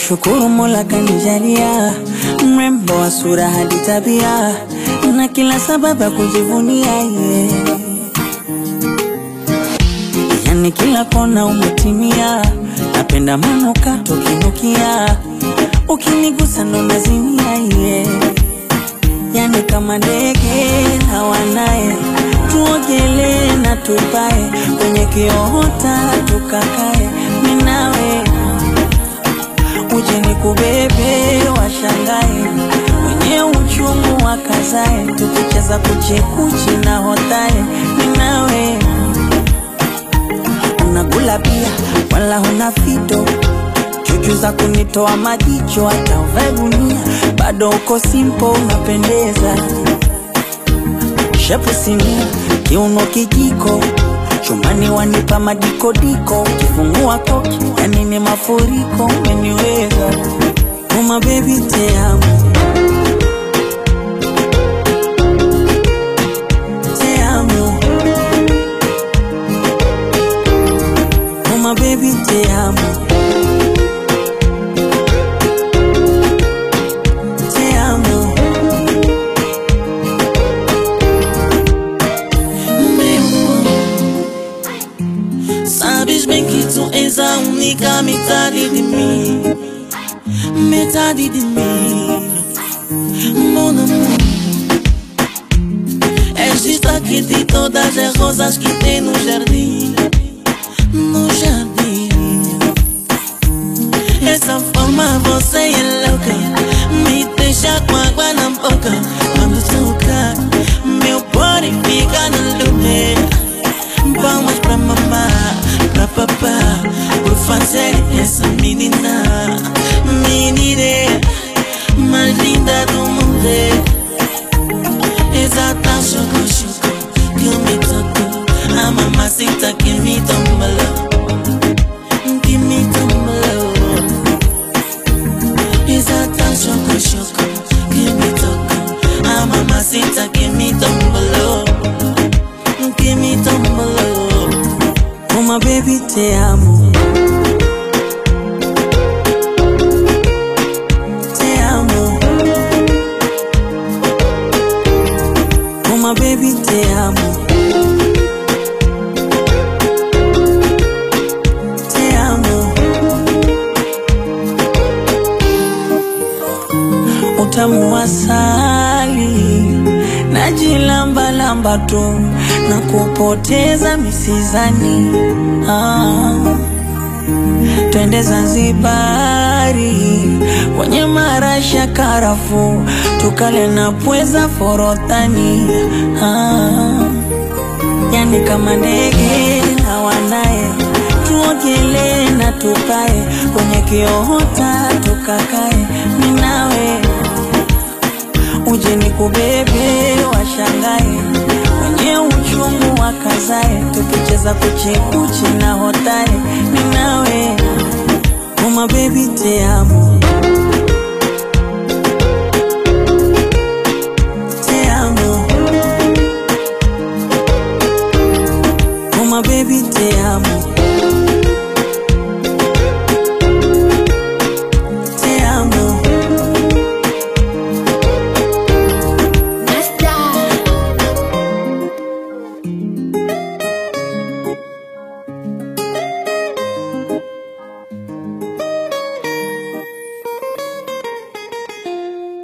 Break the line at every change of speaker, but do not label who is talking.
Nashukuru Mola kanijalia mrembo wa sura hadi tabia na kila sababu ya kujivunia yeah. Yani kila kona umetimia, napenda manukato kinukia, ukinigusa ndo nazimia yeah. Yani kama ndege hawanaye, tuogelee na tupae kwenye kiota tukakae, minawe uje nikubebe, washangae wenye uchungu wakazae, tukicheza kuchekuchi na hotae, minawe unakula pia wala huna fito chuchu za kunitoa majicho, hata uvae gunia bado uko simpo, unapendeza shepu sinia, kiuno kijiko chumani wanipa madikodiko, kifungua koki yani ni mafuriko, umeniweza uma baby te amo te amo uma baby te amo te amo
Sabes bem que tu és a única metade de mim Metade de mim Mon amor És destaque de todas as rosas que tem no jardim No jardim Essa forma você é louca Me deixa com água na boca Quando toca Meu body fica no lume Vamos pra mamá, pra papá Por fazer essa menina Menina mais linda do mundo Exata choco choco Que me tocou A mamacita que me tombalou Que me tombalou Exata choco choco Que me tocou A mamacita que me tombalou Que me tombalou
uma baby te amo te amo uma baby te amo te amo utamu wa asali najilambalamba tu na kupoteza misizani ah. Twende Zanzibari kwenye marasha karafu tukale na pweza forodhani ah. Yani kama ndege na wanaye tuogelee na tupae kwenye kiota tukakae minawe uje nikubebe washangae wenye uchungu wakazae tukicheza kuchekuchi na hotae ninawe uma baby te amo te amo uma baby te amo